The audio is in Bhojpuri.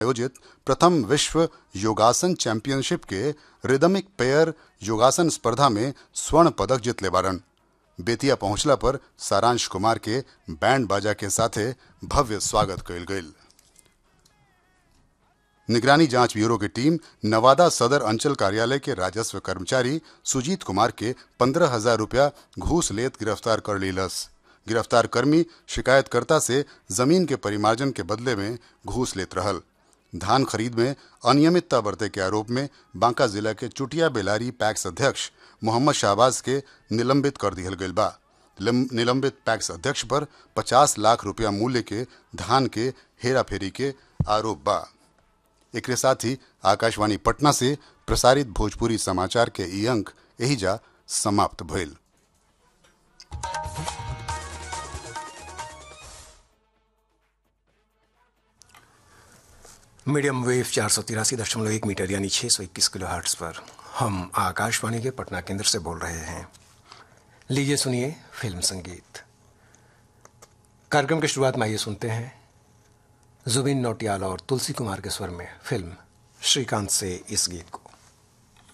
आयोजित प्रथम विश्व योगासन चैंपियनशिप के रिदमिक पेयर योगासन स्पर्धा में स्वर्ण पदक जीतले बारन बेतिया पहुंचला पर सारांश कुमार के बैंड बाजा के साथे भव्य स्वागत कइल गईल निगरानी जांच ब्यूरो की टीम नवादा सदर अंचल कार्यालय के राजस्व कर्मचारी सुजीत कुमार के पंद्रह हजार रुपया घूस लेत गिरफ्तार कर लीलस गिरफ्तार कर्मी शिकायतकर्ता से जमीन के परिमार्जन के बदले में घूस लेत रहल धान खरीद में अनियमितता बरते के आरोप में बांका जिला के चुटिया बेलारी पैक्स अध्यक्ष मोहम्मद शाहबाज के निलंबित कर दिहल गईल बा निलंबित पैक्स अध्यक्ष पर 50 लाख रुपया मूल्य के धान के हेराफेरी के आरोप बा एक साथ ही आकाशवाणी पटना से प्रसारित भोजपुरी समाचार के ई अंक यही जा समाप्त भइल मीडियम वेव चार सौ तिरासी दशमलव एक मीटर यानी छः सौ इक्कीस किलो हर्ट्स पर हम आकाशवाणी के पटना केंद्र से बोल रहे हैं लीजिए सुनिए फिल्म संगीत कार्यक्रम की शुरुआत में आइए सुनते हैं जुबिन नौटियाल और तुलसी कुमार के स्वर में फिल्म श्रीकांत से इस गीत को